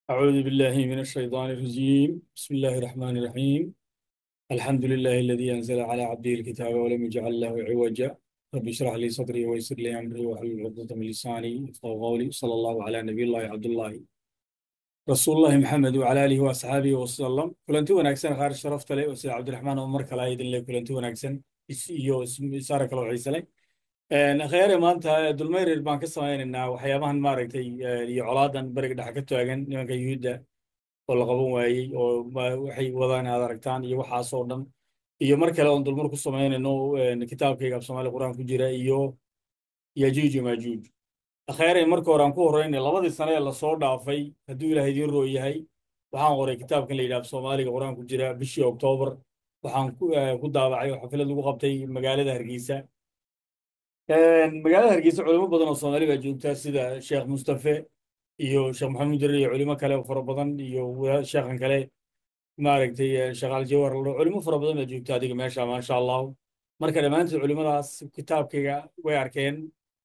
أعوذ بالله من الشيطان الرجيم بسم الله الرحمن الرحيم الحمد لله الذي أنزل على عبده الكتاب ولم يجعل له عوجا رب اشرح لي صدري ويسر لي أمري واحلل عقدة من لساني يفقهوا قولي صلى الله على نبي الله عبد الله رسول الله محمد وعلى آله وأصحابه وسلم كلنتي wanaagsan qaar sharafta leh oo sida Cabdiraxmaan Umar kala idin leh kulanti wanaagsan iyo isaara kala xiisa leh khayre maanta dulmayrir baan ka samaynaynaa waxyaabahan maaragtay iyo colaadan bariga dhexe ka taagan nimanka yuhuudda oo la qaban waayey oo waxay wadaan aad aragtaan iyo waxaasoo dhan iyo mar kale oon dulmar ku samaynayno kitaabkayga af soomaali qur-aan ku jira iyo yajuuj iyo maajuuj khayre marka hore aan ku horreynay labadii sane ee lasoo dhaafay hadduu ilaahay idiin roo yahay waxaan qoray kitaabkan la yidhaha af soomaaliga qur-aan ku jira bishii oktoobar waxaan ku daabacay oo xaflad lagu qabtay magaalada hargeysa magaalada hargeysa culimo badan oo soomaali baa joogta sida sheekh mustafe iyo sheekh maxamuud darir iyo culimo kale oo fara badan iyo sheekhan kale maaragtay sheekh aljawar culimo fara badan baa joogta adiga meesha maasha allahu marka dhammaantood culimadaas kitaabkayga way arkeen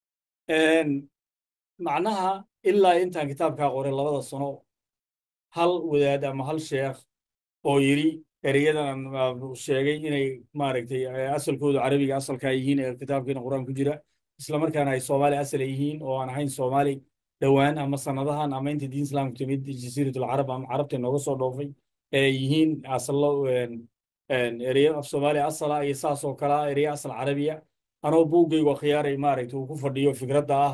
macnaha ilaa intaan kitaabkaa qoray labada sano hal wadaad ama hal sheekh oo yidhi ereyadan sheegay inay maaragtay asalkoodu carabiga asalkaa yihiin ee kitaabkiina qur-aan ku jira islamarkaana ay soomaali asal yihiin oo aan ahayn soomaali dhowaan ama sanadahan ama inta diin islaamku timid jasiiratul carab ama carabta nooga soo dhoofay ee yihiin asallo ereyo af soomaali asala iyo saas oo kalea ereyo asal carabiya anoo buuggaygu akhyaaray maaragtay uu ku fadhiyo fikradda ah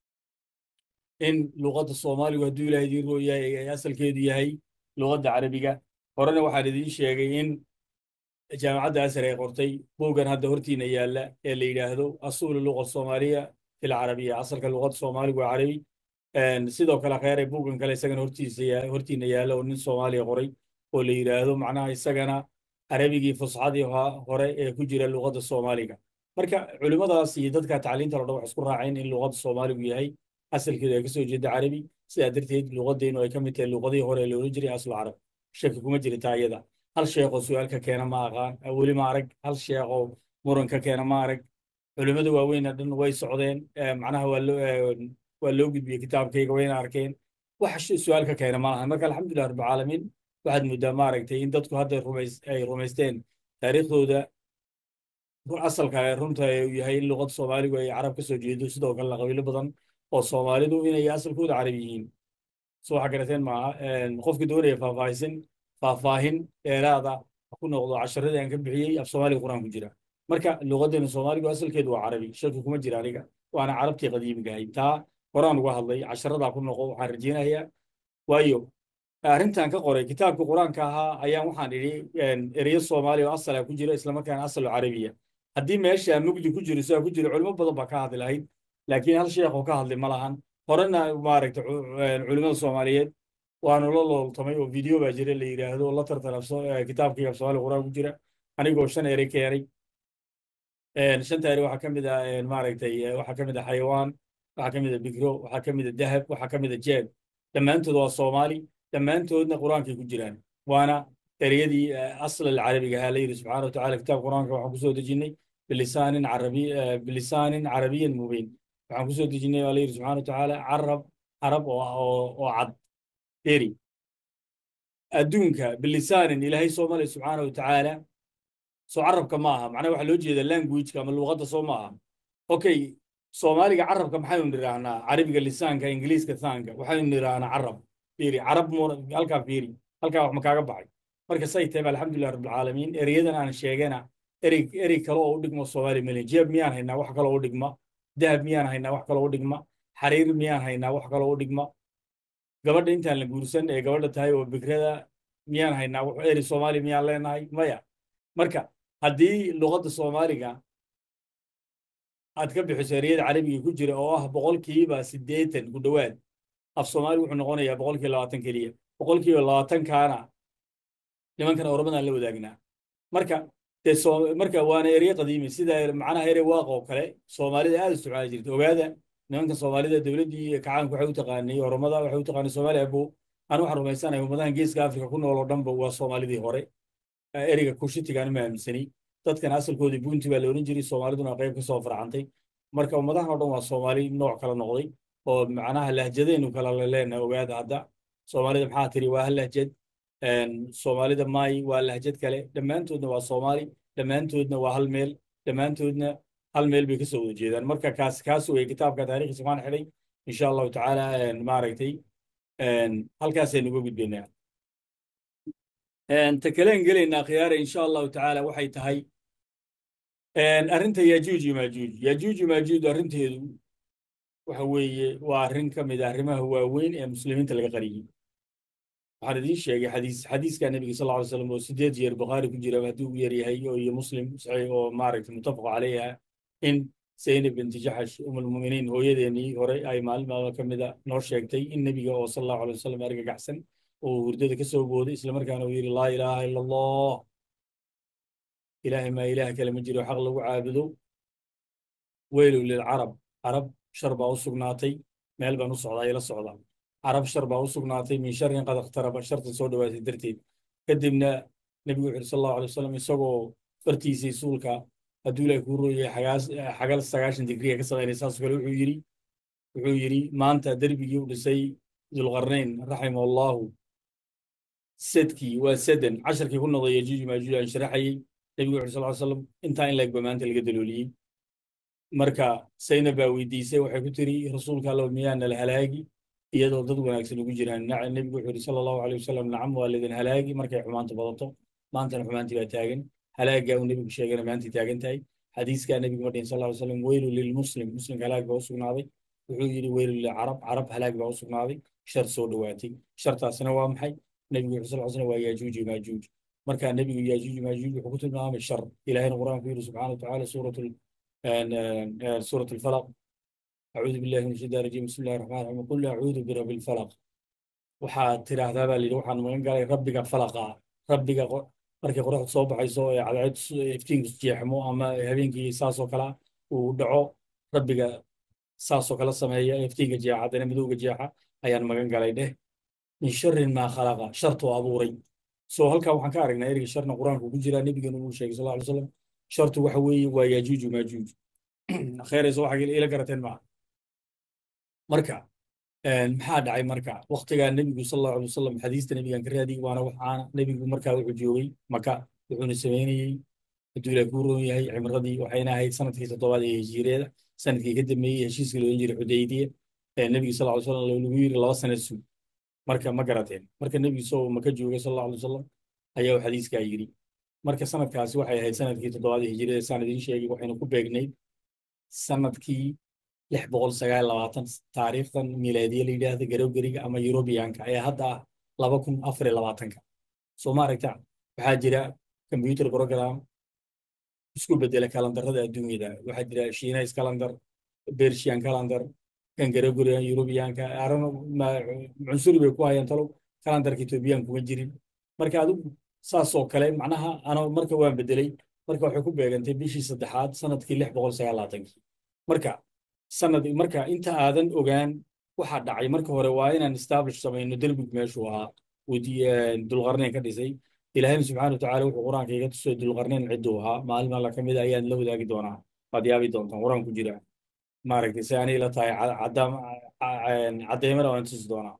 in luqadda soomaaligu hadduu ilahay idiin roo yahay ay asalkeedu yahay luqadda carabiga horena waxaan idiin sheegay in jaamacadda asar ay qortay buuggan hadda hortiina yaalla ee la yidhaahdo asuulu luqa soomaaliya fil carabiya asalka luqadda soomaaligu waa carabi sidoo kale kheyre buuggan kale isagana hortiisa hortiina yaalla oo nin soomaaliya qoray oo la yidhaahdo macnaha isagana carabigii fusxadii hore ee ku jira luqadda soomaaliga marka culimmadaas iyo dadka tacliinta lo dhan wax isku raaceen in luqadda soomaaligu yahay asalkeedu ay ka soo jeeda carabi sidaa darteed luqaddeenu ay ka mid tahay luqadihii hore ee loola jiray aslu carab shaki kuma jirta ayada hal sheekoo su-aalka keena ma aqaan weli ma arag hal sheekoo muranka keena ma arag culimmada waaweyna dhan way socdeen macnaha waa loo gudbiyey kitaabkayga wayna arkeen wax su-aalka keena ma lahan marka alxamdulilah rabbilcaalamiin waxaad muddaa maaragtay in dadku hadda ay rumaysteen taariikhdooda asalka ee runta uu yahay in luqadda soomaaligu ay carab ka soo jeedo sidoo kalena qabiilo badan oo soomaalidu inay asalkooda carab yihiin soo waxa garateen maaha qofkii doonaya faahfaahisin faahfaahin dheeraada ku noqdo casharadii aan ka bixiyey af soomaaliga qur-aan ku jira marka luqadeena soomaaligu asalkeedu waa carabi shaki kuma jira aniga waana carabtii qadiimiga ahayd taa horaan uga hadlay casharadaa ku noqo waxaan rajeynayaa waayo arrintan ka qoray kitaabka qur-aanka ahaa ayaan waxaan idhi ereyo soomaaliya oo asala ku jira islamarkaana asal carabiya haddii meesha mugdi ku jiro sidaa ku jiro culimo badan baa ka hadli lahayd laakiin hal sheekh oo ka hadlay ma lahan horena maaragtay culimada soomaaliyeed waanu la looltamay oo video baa jira la yidhaahdo la tartan kitaabkii af soomaaliga qur-aan ku jira anigoo shan ere keenay shanta ere waxaa ka mid ah maaragtay waxaa ka mid ah xayawaan waxaa ka mid ah bikro waxaa ka mid ah dahab waxaa ka mid ah jeeb dhammaantood waa soomaali dhammaantoodna qur-aankay ku jiraan waana ereyadii asl alcarabiga ahaa la yidhi subxaana watacala kitaabka qur-aanka waxaan kusoo dejinnay bilisaanin carabi bilisaanin carabiyan mubiin waxaan kusoo dejinnay waa la yidhi subxana watacaala carab carab oo oo cad deri adduunka bilisaanin ilaahay soo malay subxaana watacaala soo carabka ma aha macnaha waxaa loo jeeda languageka ama luqadda soo ma aha okay soomaaliga carabka maxaynu nidhaahnaa carabiga lisaanka ingiliiska thaanka waxaynu nidhaahnaa carab fiiri carab mu halkaa fiiri halkaa wax ma kaaga baxay marka say tahay alxamdulilah rabbilcaalamiin ereyadan aan sheegana erey erey kale oo u dhigmo soomaali malen jeeb miyaan haynaa wax kale oo u dhigma dahab miyaan haynaa wax kale oo u dhigma xariir miyaan haynaa wax kale oo u dhigma gabadha intaan la guursan ee gabadha tahay oo bikrada miyaan haynaa eri soomaali miyaan leenahay maya marka haddii luqadda soomaaliga aad ka bixiso ereyada carabiga ku jira oo ah boqolkiiba siddeetan ku dhowaad af soomaali wuxuu noqonayaa boqolkiiba labaatan keliya boqolkiiba labaatankaana nimankan oromadaan la wadaagnaa marka dee marka waana erey qadiimi sida macnaha erey waaqa oo kale soomaalida aad isticmaali jirta ogaada nimanka soomaalida dowladdii kacaanku waxay u taqaanay oromada waxay u taqaanay soomaali abo anu waxaan rumaysanahay ummadahan geeska afrika ku nool oo dhanba waa soomaalidii hore ereyga kushitigaan ma aaminsani dadkan asalkoodii buunti baa la odhan jiray soomaaliduna qayb ka soo farcantay marka ummadahan oo dhan waa soomaali nooc kala noqday oo macnaha lahjadeenu kala leleenahay ogaada hadda soomaalida maxaa tiri waa hal lahjad soomaalida maay waa lahjad kale dhammaantoodna waa soomaali dhammaantoodna waa hal meel dhammaantoodna hal meel bay ka soo wada jeedaan marka kaas kaas wey kitaabka taariikhdiisa waan xidhay insha allahu tacaala maaragtay halkaasaynu uga gudbaynaa ta kaleen gelaynaa khiyaare insha allahu tacaala waxay tahay arrinta yajuuj iyo maajuuj yajuuj iyo maajuuj arrinteedu waxa weeye waa arrin ka mid ah arrimaha waaweyn ee muslimiinta laga qariyey waxaan idiin sheegay xadiis xadiiska nebiga sal ly slam oo sideed jeer bukhaari ku jira hadduu u yaryahay oo iyo muslim saxiix oo maaragtay muttafaq calayha in zaynab binti jaxash umulmuminiin hooyadeennii hore ay maalin maalmo ka mida noo sheegtay in nebiga oo sal allahu alay wasalam argagaxsan oo hurdada ka soo booday islamarkaana uu yidhi laa ilaaha ila allah ilaahay maa ilaah kale ma jiro xaq lagu caabudo weylow lilcarab carab shar baa u sugnaatay meel baan u socdaa ila socdaa carab shar baa u sugnaatay min sharin qad ikhtaraba shartan soo dhowaatay darteed kadibna nebigu wuxu yidhi sal allahu alay wasalam isagoo fartiisii suulka hadduu ilaah kuu rooyay xagaas xagal sagaashan digriga ka samaynay saas kale wuxuu yidhi wuxuu yidhi maanta derbigii u dhisay dulqarnayn raximah allahu sedkii waa sedan casharkii ku noqday yajuuj maajuuj aan sharaxayey nebigu wuxu sal ly slam intaa in laegba maanta laga dalooliyey marka saynab baa weydiisay waxay ku tiri rasuulka allow miyaana la halaagi iyadoo dad wanaagsan ugu jiraan nebigu wuxuu yidhi sala allahu alay wasalam nacam waa lidin halaagi markay xumaanta badato maantana xumaantii baa taagan halaagaa uu nebigu sheegana maantii taagan tahay xadiiskaa nebigu ma dhihin sal ly slam weylu lilmuslim muslimka halaag baa u sugnaaday wuxuu yidhi weylu lilcarab carab halaag baa u sugnaaday shar soo dhowaatay shartaasina waa maxay nebigu wuxuu sal slam waa yaajuuj iyo maajuuj marka nebigu yaajuuj maajuuj wuxuu ku tilmaamay shar ilahina qur'aanku yidhi subxana watacaala suurat suurat alfalaq acuudu billahi min shaitaan rajim bismi llahi raxmaan raxiim qul acuudu birabbi lfalaq waxaad tiraahdaa baa layidhi waxaan magan galay rabbiga falaqa rabbiga markay qoraxdu soo baxayso ee cadceed iftiinku jeexmo ama habeenkii saasoo kale uu dhaco rabbiga saasoo kale sameeya iftiinka jeexa haddana madowga jeexa ayaan magan galay dheh min sharin maa khalaqa shartoo abuuray soo halkaa waxaan ka aragnaa ereyga sharna qur-aanku ku jiraa nebigana uu sheegay sal ly slam shartu waxa weeye waa yaajuuju maajuuj kheerayso waxa ila garateen maaha marka maxaa dhacay marka waktigaa nebigu sal allahu alay wasalam xadiista nebigan ka raadiyey waana waxaana nebigu markaa wuxuu joogay maka wuxuuna samaynayey hadduu ilaah kuu roon yahay cimradii waxayna ahayd sanadkii toddobaad ee hijiriyada sanadkii ka dambeeyey heshiiska loolan jiray xudaydiya ee nebiga sal ly slam lagu yiri laba sanad sug marka ma garateen marka nebigu isagoo maka joogay sal allahu alay wasalam ayaa xadiiskaa yidhi marka sanadkaasi waxay ahayd sanadkii toddobaad ee hijiriyada saan idiin sheegay waxayna ku beegnayd sanadkii lix boqol sagaal labaatan taariikhdan milaadiya la yidhaahda garowgeriga ama yurubiyaanka ee hadda ah laba kun afar iyo labaatanka soo ma aragta waxaa jira computer program isku bedela kalandarada adduunyada waxaa jira shiinais calendar bershian calendar kan garowgerigan yurubiyaanka arano cunsuri bay ku hayaan talow kalandarka ethoobiyan kuma jirin marka adigu saasoo kale macnaha ano marka waan bedelay marka waxay ku beegantay bishii saddexaad sanadkii lix boqol sagaal labaatankii marka sanad marka inta aadan ogaan waxa dhacay marka hore waa inaan establish samayno derbigu meeshuu ahaa dulqarnayn ka dhisay ilaahayna subxana watacaala wuxuu qur-aanka iga tusay dulqarnayn cidduu ahaa maalin alla ka mid a ayaan la wadaagi doonaa waad yaabi doontaan qur-aan ku jira maaragtay si anay la tahay caddeymana waan tusi doonaa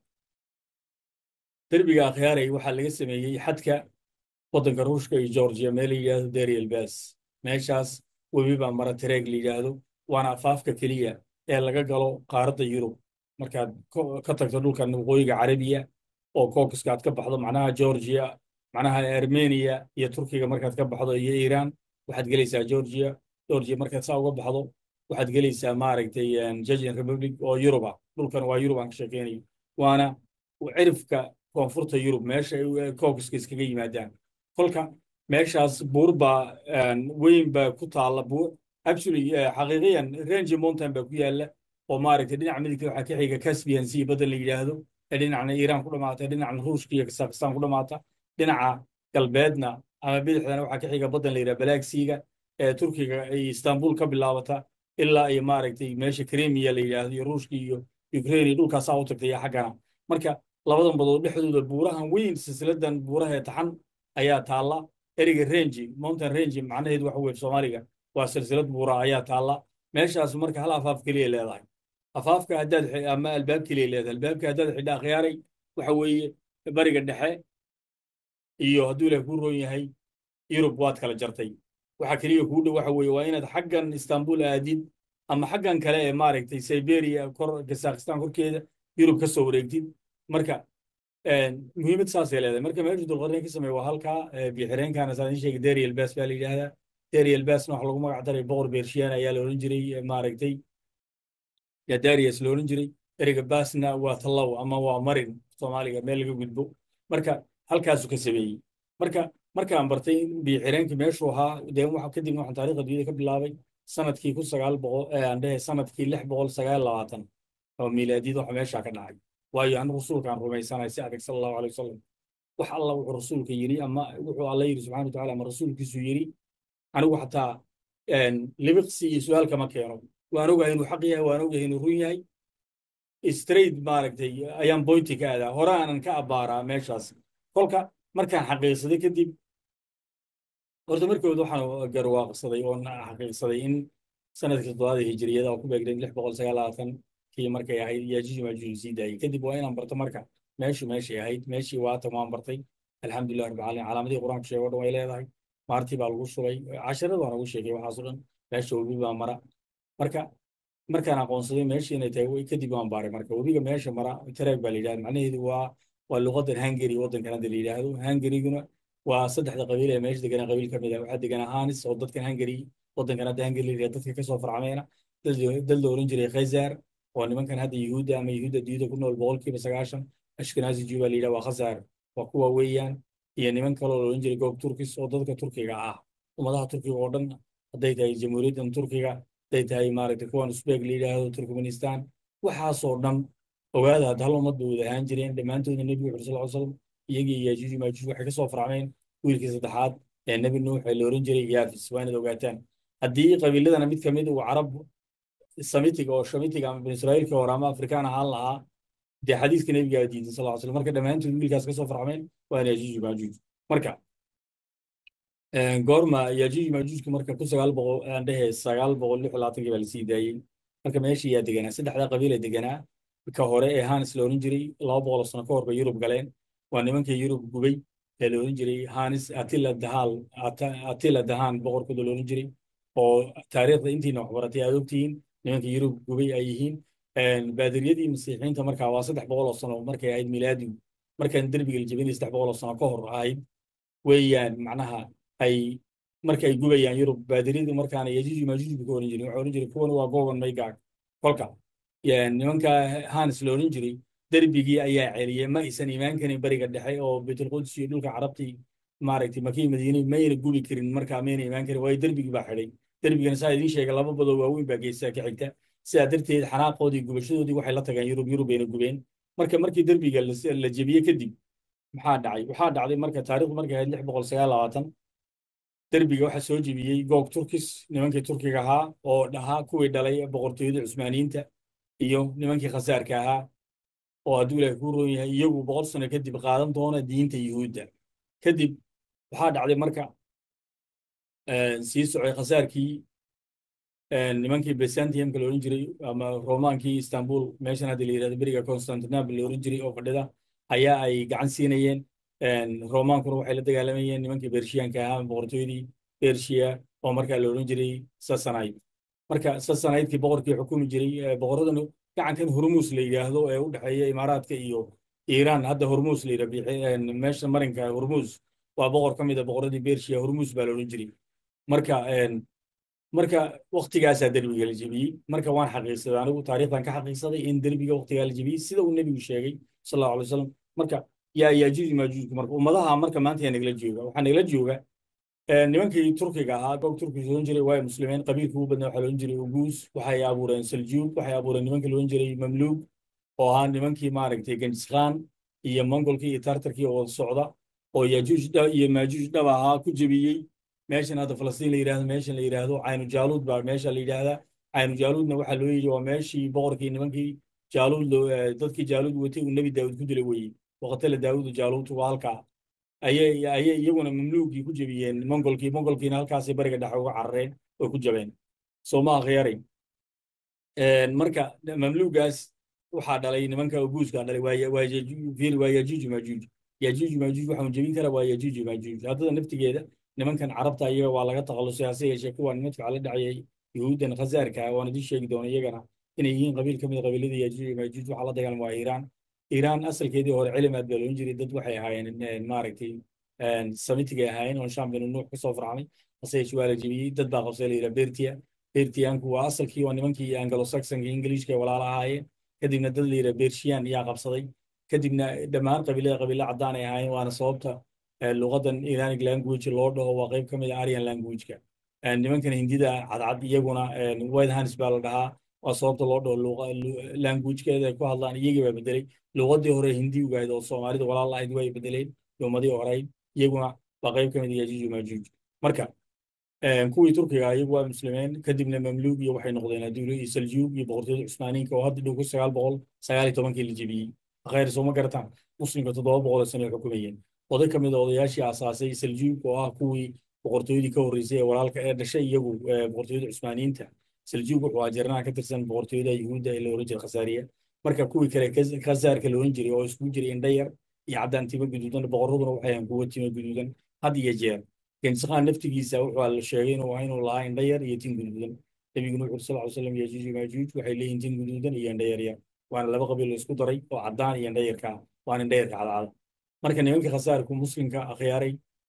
derbiga akhyaaray waxaa laga sameeyey xadka waddanka ruushka iyo georgia meel la yidhaahdo derielbas meeshaas webi baa mara tareeg la yidhaahdo waana afaafka keliya ee laga galo qaaradda yurub markaad ka tagto dhulkan waqooyiga carabiya oo caucaska aad ka baxdo macnaha georgia macnaha armenia iyo turkiga markaad ka baxdo iyo iran waxaad gelaysaa georgia georgia markaad saa uga baxdo waxaad gelaysaa maaragtay jejin republic oo yurub ah dhulkan waa yurub aan ka sheekeynayo waana cirifka koonfurta yurub meesha caucaska iskaga yimaadaan kolka meeshaas buur baa weyn baa ku taalla buur actually xaqiiqiyan range mountain baa ku yaalla oo maaragtay dhinaca midigta waxaa ka xiga caspian sea badan la yidhaahdo ee dhinacna iiraan ku dhamaata dhinacna ruushka iyo kazakhstan ku dhamaata dhinaca galbeedna ama bidixdana waxaa ka xiga badan la yidhaha black seaga ee turkiga ay istanbul ka bilaabata ilaa iyo maaragtay meesha kremia la yidhaahdo iyo ruushka iyo ukraine iyo dhulkaasaa u tagtay iyo xaggana marka labadan badood dhexdooda buurahan weyn silsiladan buuraha ee taxan ayaa taalla ereyga range mountain range macnaheedu waxa weye soomaaliga waa silsilad buura ayaa taalla meeshaas marka hal afaaf keliya leedahay afaafka haddaad ama albaab keliya leedahay albaabka haddaad xidha akhyaaray waxa weeye bariga dhexe iyo hadduu ilaah kuu roon yahay yurub waad kala jartay waxa keliya kuu dhow waxa weeye waa inaad xaggan istanbul aadid ama xaggan kale ee maaragtay siberia kor kazakhstan korkeeda yurub ka soo wareegtid marka muhiimad saasay leedahay marka meeshu dulqarnayn ka sameeye waa halkaa bixireenkana saa idin sheegay dariel bas baa la yidhaahdaa dariel basna waxa lagu magac daray boqor bershiyan ayaa la odhan jiray maaragtay ya darius la odhan jiray ereyga basna waa tallow ama waa marin soomaaliga meel laga gudbo marka halkaasuu ka sameeyey marka markaan bartay in bixireenkii meeshuu ahaa dee waxa kadib waxaan taariikhda duniyada ka bilaabay sanadkii kun sagaal boqol aan dhehe sanadkii lix boqol sagaal labaatan oo miilaadiyada waxa meeshaa ka dhacay waayo anigu rasuulkaan rumaysanahay si adag sala allahu alay wasalam wax alla wuxuu rasuulka yidhi ama wuxuu alla yidhi subxana wataala ama rasuulkiisu yidhi anigu xataa libiqsi iyo su-aal kama keeno waan ogahay inuu xaq yahay waan ogahay inuu run yahay straight maaragtay ayaan boynti ka aadaa hore aanan ka abbaaraa meeshaas kolka markaan xaqiiqsaday kadib horta markooda waxaan garwaaqsaday oo xaqiiqsaday in sanadkii toddobaada hijiriyada oo ku beegnayd lix boqol sagaal labaatan kii markay ahayd yaajuuj maajuuj sii daayey kadib waa inaan barto marka meeshu meeshay ahayd meeshii waatan waan bartay alxamdulilah rabbil caalamiin calaamadihii qur-aanku sheego dhan way leedahay maartii baa lagu shubay casharada waan ugu sheegay waxaas o dhan meesha webi baa mara marka markaan aqoonsaday meeshii inay tahay kadib waan baaray marka webiga meesha mara tareeg baa la yidhahda macnaheedu waa waa luqadan hungary waddankan hadda la yidhaahdo hungaryguna waa saddexda qabiil ee meesha deganaa qabiil ka mid ah waxaa deganaa hanis oo dadkan hungary waddankan hadda hungary la yidhahdo dadka kasoo farcameena dad la oran jiray khazar oo nimankan hadda yuhuudda ama yuhuudda diyada ku nool boqolkiiba sagaashan ashkenazi jew baa la yidhaha waa khazar waa kuwa weeyaan iyo niman kaloo la oran jiray goob turkis oo dadka turkiga ah ummadaha turkiga oo dhan hadday tahay jamhuuriyaddan turkiga hadday tahay maaragtay kuwan usbeeg la yidhaahdo turkmenistan waxaasoo dhan ogaada hadda hal ummad bay wada ahaan jireen dhammaantoodna nebigu wuxu sal slam iyagii yaajuuj maajuuj waxay kasoo farcmeen wiilkii saddexaad ee nebi nuux ee la oran jiray yaafis waa inaad ogaataan haddii qabiiladana mid kamid uu carab samitiga oo shamitiga ama bani israa'iilka hore ama afrikaan ahaan lahaa dee xadiiska nebigaa diiday sal ll slam marka dhammaantood wiilkaas kasoo farcmeen waa yaajuuj maajuuj marka goorma yaajuuj maajuujka marka kun sagaal boqol aan dhehe sagaal boqol lix labaatankii baa lasii daayey marka meeshii yaa deganaa saddexda qabiil ee deganaa ka hore ee hanis la oran jiray laba boqol sano ka hor bay yurub galeen waa nimankii yurub gubay ee la oran jiray hanis atila dahal atila dahan boqorkooda la oran jiray oo taariikhda intiina waxbaratay aad ogtihiin nimankii yurub gubay ay yihiin baadiriyadii masiixiinta markaa waa saddex boqol oo sano markay ahayd milaadigu markaan derbiga la jebinay saddex boqol oo sano ka hor ahayd weeyaan macnaha ay marka ay gubayaan yurub baadiriyadii markaana yajuuj maajuuj buu ka oran jiray waxaa oran jiray kuwan waa gogon maygaag kolka nimanka hanis la oran jiray derbigii ayaa celiyey ma aysan imaan karin bariga dhexe oo baytulquds iyo dhulka carabtii maaragtay makii madiine mayna gubi karin markaa mayna imaan karin waayo derbigii baa xidhay derbigana saa idiin sheegay laba badoo waaweyn baa geesaa ka xigta sidaa darteed xanaaqoodii gubashadoodii waxay la tageen yurub yurub bayna gubeen marka markii derbiga la jebiyey kadib maxaa dhacay waxaa dhacday marka taarikhdu markay ahayd lix boqol sagaal labaatan derbiga waxaa soo jebiyey goog turkis nimankii turkiga ahaa oo dhahaa kuwii dhalay boqortooyada cusmaaniyiinta iyo nimankii khasaarka ahaa oo hadduu ilaahay kuu roon yahay iyagu boqol sano kadib qaadan doona diinta yuhuudda kadib waxaa dhacday marka sii socday khasaarkii nimankii byzantiumka la oran jiray ama romaankii istanbul meeshan hadda la yidhahdo beriga constantinople la oran jiray oo fadhida ayaa ay gacan siinayeen romaankuna waxay la dagaalamayeen nimankii bershiyaanka ahaa boqortooyadii bershiya oo markaa la oran jiray sasanayd marka sasanaydkii boqorkii xukumi jiray boqoradan gacankan hormuus la yidhaahdo ee u dhexeeya imaaraadka iyo iiraan hadda hormuus la yidhahdo meesha marinka hormuus waa boqor ka mid a boqoradii bershiya hormuus baa la oran jiray marka marka waktigaasaa derbiga la jebiyey marka waan xaqiiqsaday anigu taariikhdan ka xaqiiqsaday in derbiga waktigaa la jebiyey sida uu nebigu sheegay sal allahu alay wasalam marka yaa yaajuuj maajuujku marka ummadaha marka maanta yaa nagala jooga waxaa nagala jooga nimankii turkiga ahaa goog turkiga oran jiray waa muslimiin qabiilka ugu badnaa waxaa la oran jiray uguus waxay abuureen saljuug waxay abuureen nimankii la oran jiray mamluug oo ahaa nimankii maaragtay genjiskhan iyo mongolkii iyo tartarkii oo socda oo yaajuuj iyo maajuuj dhab ahaa ku jebiyey meeshan hadda falastiin la yidhahdo meeshan la yidhaahdo caynu jaaluud baa meesha la yidhaahdaa caynu jaaluudna waxaa loo yidhi waa meeshii boqorkii nimankii jaaluud dadkii jaaluud watay uu nebi daawud ku dilay weye waqtala daawudu jaaluud waa halkaa ayay ayay iyaguna mamluugii ku jebiyeen mongolkii mongolkiina halkaasay bariga dhexe uga carareen oo ku jabeen soo ma akhyaray marka mamluugaas waxaa dhalay nimanka uguuskaa dhalay waa waa yajuuj waa yajuuj maajuuj yajuuj maajuuj waxaan jebin kara waa yajuuj maajuuj haddada naftigeeda nimankan carabta iyaga waa laga takhalusay hase yeeshee kuwaan madfaca la dhacayay yuhuuddan khasaarka waan idin sheegi doona iyagana inay yihiin qabiil ka mid a qabiiladii yajuuj maajuuj waxaa la dagaalama waa iiraan iiraan asalkeedii hore cilimaad baa loon jiray dad waxay ahaayeen maaragtay samitigay ahaayeen oon sham binu nuux kasoo farxmay hase yeeshee waa la jebiyey dad baa qabsay la yidhaha bertia bertiyaanku waa asalkii waa nimankii anglo saxonka ingiliishka ee walaala ahaayeen kadibna dad la yidhaha bershiyan yaa qabsaday kadibna dhammaan qabiilada qabiilo caddaan ay ahaayeen waana sababta luqadan iranic language loo dhaho waa qayb ka mid a aryan languageka nimankan hindida cadcad iyaguna white hands baa la dhahaa waa sababta loo dhaho languagekeeda ay ku hadlaan iyagii baa bedelay luqadii hore hindi ugahayd oo soomaalida walaal ahayd way bedeleen ummadii horeyd iyaguna waa qayb ka mid a yajuuj maajuuj marka kuwii turkiga iyagu waa muslimeen kadibna mamluug iyo waxay noqdeen aduulo iyo saljuug iyo boqortooyada cusmaaniinka oo hadda dhow ku sagaal boqol sagaal iyo tobankii la jebiyey khayr sooma garataan muslimka toddoba boqol oo sano ay xukumayeen oday ka mid a odayaashii aasaasay saljuug oo ah kuwii boqortooyadii ka horreysay ee walaalka ee dhashay iyagu boqortooyada cusmaaniyiinta saljuug wuxuu ahaa jarnaha ka tirsan boqortooyada yuhuudda ee la oran jiray khasaariya marka kuwii kale khasaarka la oran jiray oo iskugu jiray indhayar iyo caddaan timo guduudan boqorraduna waxay ahaan kuwo timo guduudan had iyo jeer gensikhaan naftigiisa wuxuu la sheegay inuu inuu lahaa indhayar iyo tin guduudan nebiguna wuxuu sal ly slam yajuuj maajuuj waxay leeyihin tin guduudan iyo indhayar yar waana laba qabiil la isku daray oo caddaan iyo indhayarka waana indhayarka cadcada marka nimanka khasaarku muslimka akhyaaray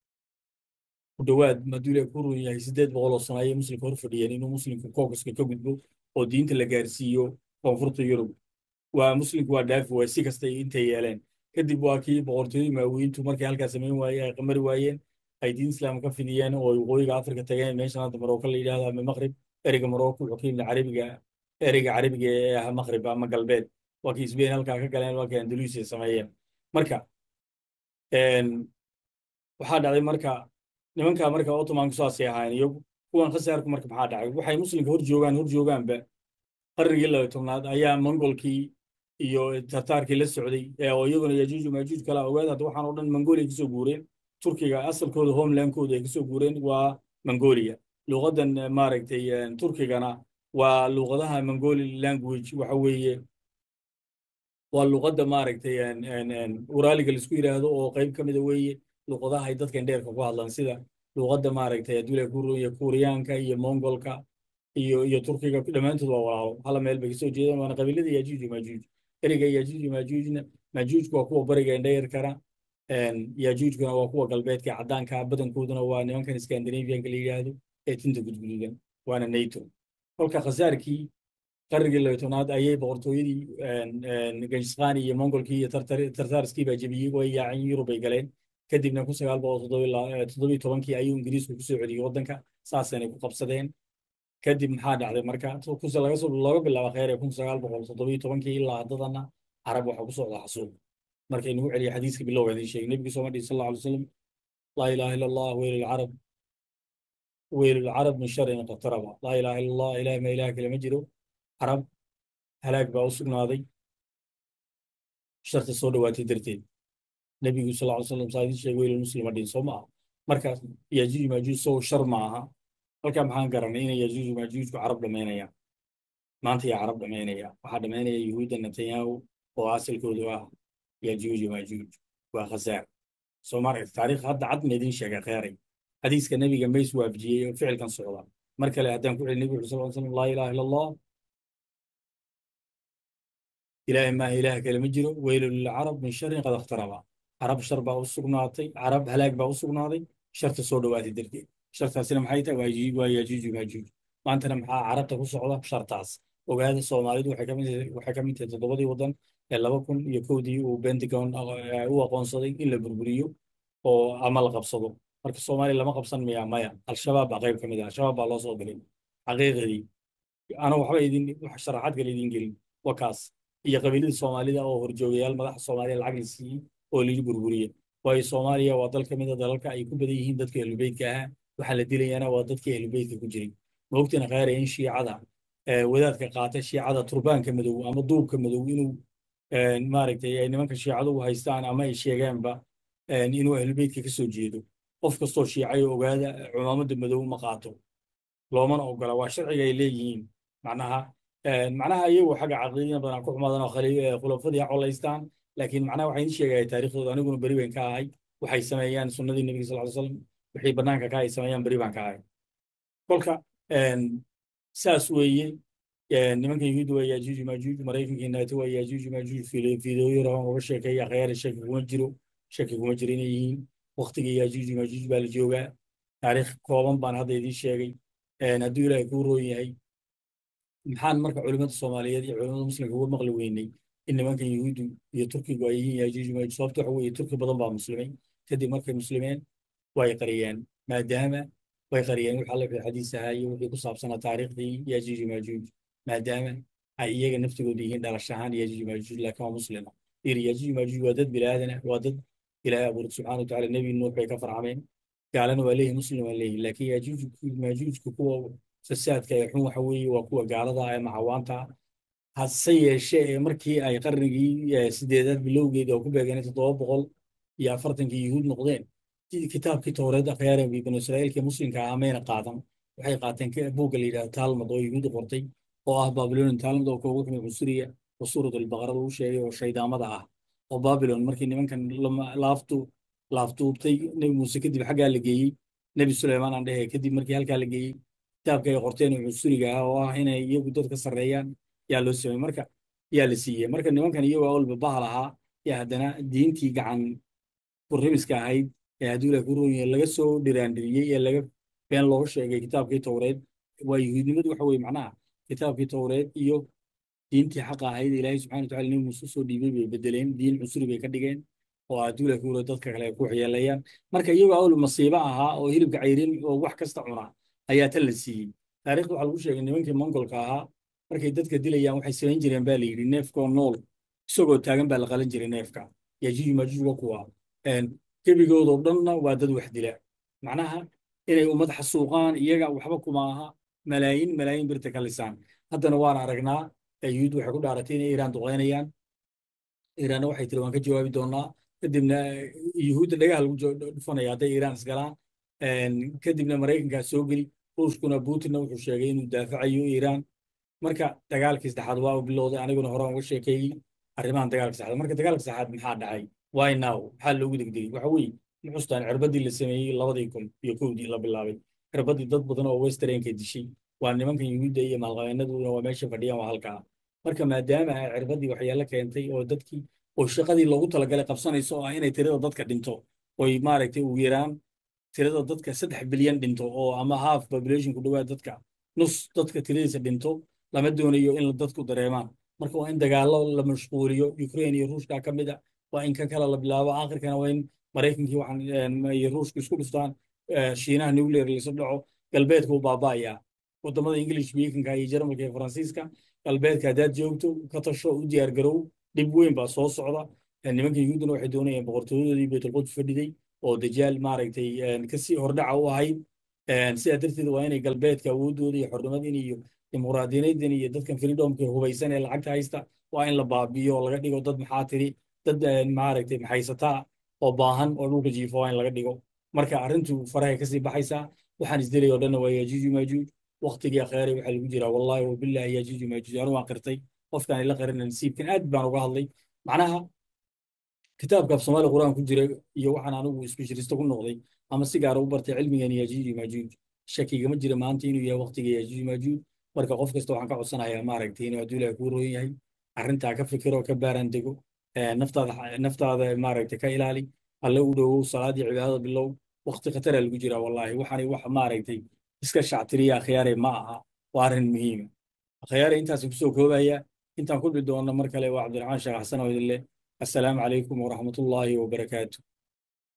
ku dhowaad maduule ku run yahay siddeed boqol oo sano ayay muslimka hor fadhiyeen inuu muslimku kookaska ka gudbo oo diinta la gaarsiiyo koonfurta yurub waa muslimku waa dhaafi waay si kasta intay yeeleen kadib waa kii boqortooyadii maawiyiintu markay halkaa samayn waaye ay qamari waayeen ay diin islaam ka fidiyeen oo waqooyiga afrika tageen meeshan hadda maroko la yidhahdo ama maqrib ereyga maroko wuxuu ka yimid carabiga ereyga carabiga ee ah maqrib ama galbeed waa kii isbeyn halkaa ka galeen waa kii andaluusiya sameeyeen marka waxaa dhacday marka nimanka marka ottomanku saasay ahaayeen iyagu kuwan khasaarku marka maxaa dhacay waxay muslimka hor joogaan hor joogaanba qarnigii laba tobnaad ayaa mongolkii iyo tartaarkii la socday oo iyaguna yajuuj maajuuj kala ogaad hadda waxaan oo dhan mongolia kasoo guureen turkiga asalkooda homelandkooda ay kasoo guureen waa mongolia luqadan maaragtay turkigana waa luqadaha mongoli language waxa weeye waa luqadda maaragtay uraaliga laisku yidhaahdo oo qayb ka mida weeye luqadaha ay dadkan dheerka ku hadlaan sida luqadda maaragtay adula kuruya kuuriyaanka iyo mongolka iyo iyo turkiga dhammaantood waa walaalo hala meel bay kasoo jeedaan waana qabiilada yajuuj maajuuj ereyga yajuuj maajuujna maajuujku waa kuwa bariga indhayarkana yajuujkuna waa kuwa galbeedka caddaanka badankooduna waa nimankan scandinavianka la yidhaahdo ee tinta gudgududan waana nato kolka khasaarkii qarnigii labatobnaad ayay boqortooyadii genjiskhan iyo mongolkii iyo tartarskii baa jebiyey way yaaceen yurub ay galeen kadibna kun sagaal boqol toddobiyo tobankii ayuu ingiriisku kusoo celiyey waddanka saasana ku qabsadeen kadib maxaa dhacday marka laga soo looga bilaabo kheyr ee kun sagaal boqol toddobiyo tobankii ilaa haddadana carab waxaa ku socda xasuuq markay nagu celiya xadiiska bilowga idin sheegay nebigu sooma dhihi sal alla alay wasalam laa ilaaha illa allah weyl alcarab weyl alcarab min sharin qataraba laa ilaaha illa allah ilaah ma ilaah kale ma jiro carab halaag baa u sugnaaday sharta soo dhowaatay darteed nebigu sal lla ly slam saa idin sheegay weyl muslima dhihin soo ma aha marka yajuuj maajuuj sow shar ma aha halkaa maxaan garanay inay yajuuj maajuujku carab dhammaynayaan maanta yaa carab dhammaynaya waxaa dhammaynaya yuhuudda netanyahu oo asalkoodu ah yajuuj maajuuj waa khasaar soo maaragta taariikh hadda cad ma idin sheegay kheyray xadiiska nebiga mays waafajiyey oo ficilkan socda mar kale haddaan ku celi nebigu sal slam laa ilaha illa allah ilaahay maaha ilaah kale ma jiro weylu lilcarab min sharin qad ikhtaraba carab shar baa u sugnaatay carab halaag baa u sugnaaday sharta soo dhowaatay darteed shartaasina maxay tahay waa yajuuj maajuuj maantana maxaa carabta ku socda shartaas ogaada soomaalidu waxay ka mid tahay toddobadii waddan ee laba kun iyo kowdii uu pentagon u aqoonsaday in la burburiyo oo ama la qabsado marka soomaaliya lama qabsan miya maya al-shabaab baa qayb ka mid ah al-shabaab baa loo soo diray xaqiiqadii ana waxba idin wax sharaxaad kale idin gelin waa kaas iyo qabiilada soomaalida oo horjoogayaal madaxa soomaaliya lacag la siiyey oo lagu burburiye waayo soomaaliya waa dal ka mid a dalalka ay ku badan yihiin dadka ahlubeytka ahaa waxaa la dilayana waa dadkii ahlubeytka ku jiray maogtina khayra in shiicada wadaadka qaata shiicada turbaanka madow ama duubka madow inuu maaragtay ay nimanka shiicadu u haystaan ama ay sheegaanba inuu ahlubeytka ka soo jeedo qof kastoo shiicayo ogaada cumaamadda madow ma qaato loomana ogola waa sharciga ay leeyihiin macnaha macnaha iyagu xagga caqiidina badan ku xumaadaan oo khulafadii ha colaystaan laakiin macnaha waxaan idin sheegaya taariikhdooda aniguna beri weyn ka ahay waxay sameeyaan sunnadii nebiga sal ly slam wixii bannaanka ka ay sameeyaan beri baan ka ahay kolka saas weeye nimanka yuhuudda waa yaajuuj maajuuj maraykankii nato waa yaajuuj maajuuj fiidooyo raban uga sheekeeya akhyaari shaki kuma jiro shaki kuma jiro inay yihiin waktigii yaajuuj maajuuj baa la joogaa taariikh kooban baan hadda idiin sheegay hadduu ilaahay kuu roon yahay maxaan marka culimada soomaaliyeed iyo culimada muslimka uga maqli weynay in nimankan yuhuuddu iyo turkigu ay yihiin yaajuuj maajuuj sababta waxa weeye turki badan baa muslimay kadib markay muslimeen way qariyeen maadaama way qariyeen wixii alla xadiis ahaa iyo wixii ku saabsanaa taariikhdii yaajuuj maajuuj maadaama ay iyaga naftigooda yihiin dhalash ahaan yaajuuj maajuuj laakiin waa muslima ir yaajuuj maajuuj waa dad biniaadana waa dad ilaahay abuuray subxaana watacaala nebi nuux bay ka farcameen gaalana waa leeyihin muslim waa leeyihin laakiin yaajuuj maajuujka kuwa fasaadka ee xun waxa weeye waa kuwa gaalada ee macawaanta hase yeeshee ee markii ay qarnigii sideedaad bilowgeedii oo ku beegeen toddoba boqol iyo afartankii yuhuud noqdeen kitaabkii towreed akhyaare banu israa'iilka muslimka ah mayna qaadan waxay qaateen buugga la yidhahdo taalmud oo yuhuudda qortay oo ah babilonian taalmud oo koogu xumay cusuriya oo suurat albaqarada uu sheegay oo shaydaamada ah oo babilon markii nimankan laaftu laaftuubtay nebi muuse kadib xaggaa la geeyey nebi suleymaan aan dhehe kadib markii halkaa la geeyey kitaabka ay qorteen oo cusuriga ah oo ah inay iyagu dadka sarreeyaan yaa loo sameeyey marka yaa la siiyey marka nimankan iyagoo awalba bahal ahaa yaa haddana diintii gacan kurrimiska ahayd ee hadduu ilaah ku roon yahay laga soo dhiraandhiriyey ee laga been looga sheegay kitaabkii towreed waa yuhuudnimadu waxa weye macnaha kitaabkii towreed iyo diintii xaqa ahayd ilaahay subxana watacala nebi muuse soo dhiibay bay bedeleen diin cusuri bay ka dhigeen oo hadduu ilaah ku roon dadka kale ay ku waxyeelayaan marka iyagoo awal masiibo ahaa oo hilibka cayrin oo wax kasta cuna ayaa tan la siiyey taariikhda waxaa lagu sheegay nimankii mongolka ahaa markay dadka dilayaan waxay samayn jireen baa la yidhi neefkoo nool isagoo taagan baa la qalan jiray neefka yajuuj maajuuj waa kuwa gebigoodoo dhanna waa dad wax dila macnaha inay ummad xasuuqaan iyaga waxba kuma aha malaayiin malaayiin birta ka lisaan haddana waan aragnaa yuhuud waxay ku dhaaratay inay iiraan duqeynayaan iiraanna waxay tiri waan ka jawaabi doonaa kadibna yuhuudda dhagaha lagu dhufanaya hadday iiraan isgalaan kadibna maraykankaa soo geli ruushkuna putinna wuxuu sheegay inuu daafacayo iiraan marka dagaalkii saddexaad waa u bilowday aniguna horaan uga sheekeeyey arrimahan dagaalka saddexaad marka dagaalka saddexaad maxaa dhacay why now maxaa loogu degdegay waxa weeye muxustaan cirbadii la sameeyey labadii kun iyo kowdii la bilaabay cirbadii dad badan oo westernka dishay waa nimankan yuhuudda iyo maalqabeennaduna waa meesha fadhiyaan waa halkaa marka maadaama ay cirbadii waxyaalo keentay oo dadkii oo shaqadii loogu talagalay qabsanayso oo ah inay tirada dadka dhinto oy maaragtay ugu yaraan tirada dadka saddex bilyan dhinto oo ama half population ku dhawaad dadka nus dadka tiradiisa dhinto lama doonayo in dadku dareemaan marka waa in dagaallo la mashquuliyo ukraine iyo ruushka ka mid a waa in kan kale la bilaabo aakhirkana waa in maraykankii waxaan iyo ruushku isku dhuftaan shiinaha nuclear laisu dhaco galbeedka u baaba'ayaa wadamada english speakinga iyo jarmalka iyo faransiiska galbeedka haddaad joogto ka tasho u diyaar garow dhib weyn baa soo socda nimanka yuhuudduna waxay doonayeen boqortooyadoodii baytulquds fadhiday oo dajaal maaragtay kasii hordhaca u ahayd sidaa darteed waa inay galbeedka awoodooda iyo xornimadin iyo dimuqraadiyanaydin iyo dadkan freedomka hubaysan ee lacagta haysta waa in la baabiyo oo laga dhigo dad maxaa tiri dad maaragtay maxaysataa oo baahan oo dhulka jiifo waa in laga dhigo marka arrintu farahay kasii baxaysaa waxaan isdelay oo dhanna waa yajuuj maajuuj waktigii akheeray waxaa lagu jiraa wallahi wabillahi yajuuj maajuuj anu waan qirtay qofkaan ila qarina nasiibkan aad baan uga hadlay macnaha kitaabka af soomaali qur'aan ku jira iyo waxaan anigu isbesharisto ku noqday ama si gaara u bartay cilmigan yajuuj maajuuj shakigama jira maanta inuu yahay waktiga yajuuj maajuuj marka qof kasta waxaan ka codsanayaa maaragtay inuu hadduu ilaah kuu roon yahay arrintaa ka fikiro ka baaraan dego naftaada naftaada maaragtay ka ilaali alle u dhowow salaadii cibaadada bilow wakti khatara lagu jiraa wallaahi waxaani wax maaragtay iska shactiriya akhyaare ma aha waa arrin muhiima akhyaare intaasan kusoo koobaya intaan kulmi doona mar kale waa cabdiraxmaan sheekh xasan oo idin leh assalaamu calaykum waraxmatullaahi wabarakaatu